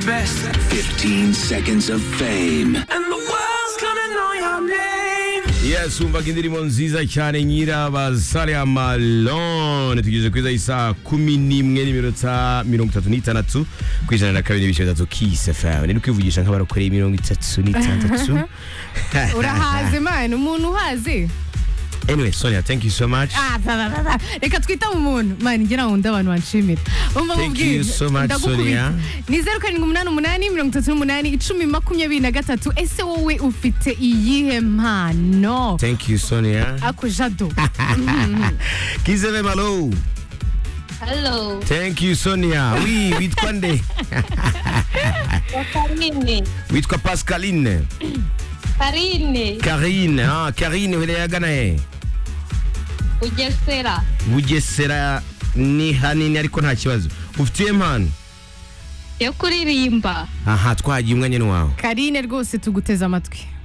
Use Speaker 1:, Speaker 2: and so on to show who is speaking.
Speaker 1: fest.
Speaker 2: 15 seconds of fame.
Speaker 1: And the world's gonna know your name.
Speaker 3: yes wumvaga indirimbo nziza cyane nyirabasare amalone tugeze kuri za isa kumi n'imwe n'iminota mirongo itatu n'itandatu ku ijana na kabiri n'ibice bitatu kisi fm rero kwivugisha nk'abarokoreye mirongo itatu n'itandatu
Speaker 4: urahazi imana umuntu uhazi
Speaker 3: anyway sonia thank you so much
Speaker 4: Ah, ba, ba, ba, ba. reka twite mu muntu mani ngira ngo ndi abantu banshimira umva
Speaker 3: Thank you so much, Sonia.
Speaker 4: ni zeru karindwi umunani umunani mirongo itatu n'umunani icumi makumyabiri na gatatu ese wowe ufite iyihe mpano
Speaker 3: thank you sonia
Speaker 4: ako jado
Speaker 3: kisi fm hello
Speaker 5: Hello,
Speaker 3: thank you sonia wi witwa nde
Speaker 5: Karine.
Speaker 3: witwa pascaline
Speaker 5: Karine,
Speaker 3: karine ah karine uhereye agana he
Speaker 5: Bugesera.
Speaker 3: bugesera ni hanini ariko nta kibazo ufite iyihe mpano
Speaker 5: Yo kuririmba.
Speaker 3: aha twahagiye umwanya ni wawe
Speaker 4: karine rwose tuguteze amatwi